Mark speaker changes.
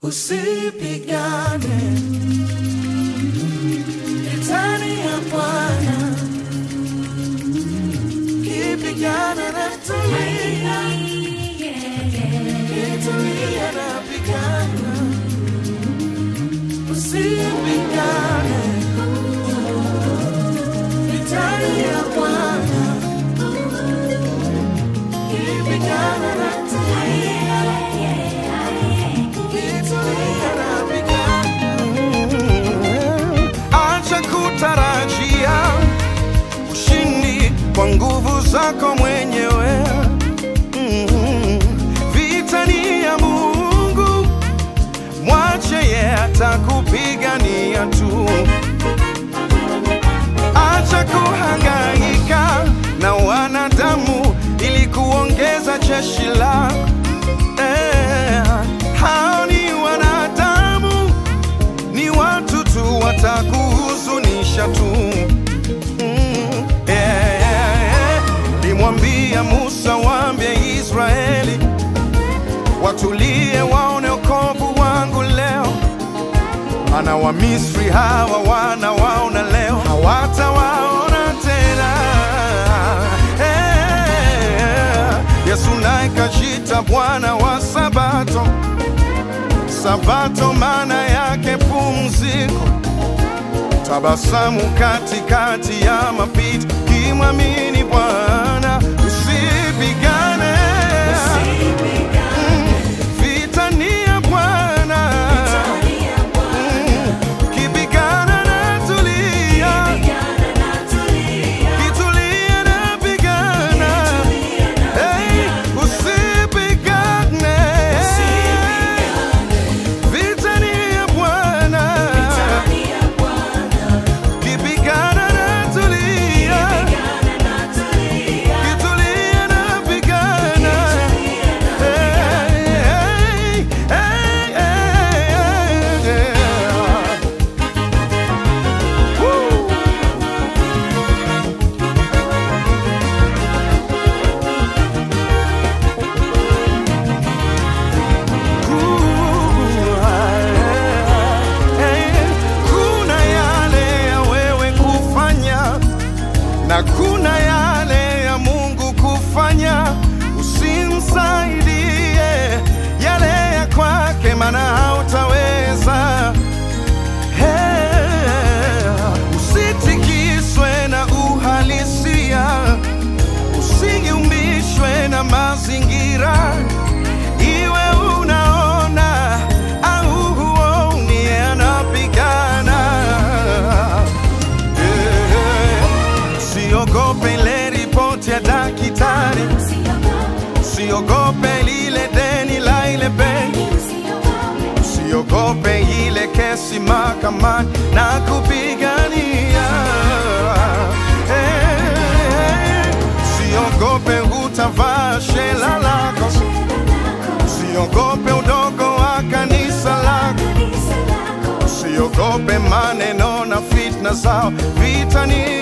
Speaker 1: Usipigane vitani ya Bwana, kipigana na tulia, kitulia na pigana. Usipigane vitani ya Bwana, kipigana na tulia, kitulia na pigana.
Speaker 2: Acha kutarajia ushindi kwa nguvu zako mwenyewe. Mm. Vita ni ya Mungu, mwache ye atakupigania tu. Acha kuhangaika na wanadamu ili kuongeza jeshi lako. Eh, hao ni wanadamu ni watu tu watakuhuzunisha tu. Mm, yeah, yeah, yeah. Limwambia Musa waambie Israeli watulie, waone wokovu wangu leo, maana Wamisri hawa wanawaona leo, hawatawaona tena. Eh, Yesu naye kajita Bwana wa Sabato. Sabato maana yake pumziko, tabasamu katikati ya mapito, kimwamini Bwana usipigane. Mm, Vita ni ya Bwana, Mm, kipigana na tulia, kitulia na pigana, Hey, usipigane. Vita ni ya Bwana, kipigana na tulia, kitulia na pigana. Hey, hey, hey, hey, hey. Woo. Kuna yale ya wewe kufanya na kuna yale ya Mungu kufanya. Usimsaidie yale ya kwake, maana hautaweza. Hey, usitikiswe na uhalisia, usigiumbishwe na mazingira iwe unaona au huoni, anapigana. Eh, Usiogope ile ripoti ya daktari, usiogope lile deni la ile benki, usiogope ile kesi mahakamani na kupigania. Eh, Usiogope utavaa shela lako Usiogope udogo wa kanisa lako, usiogope maneno na fitna zao. Vita ni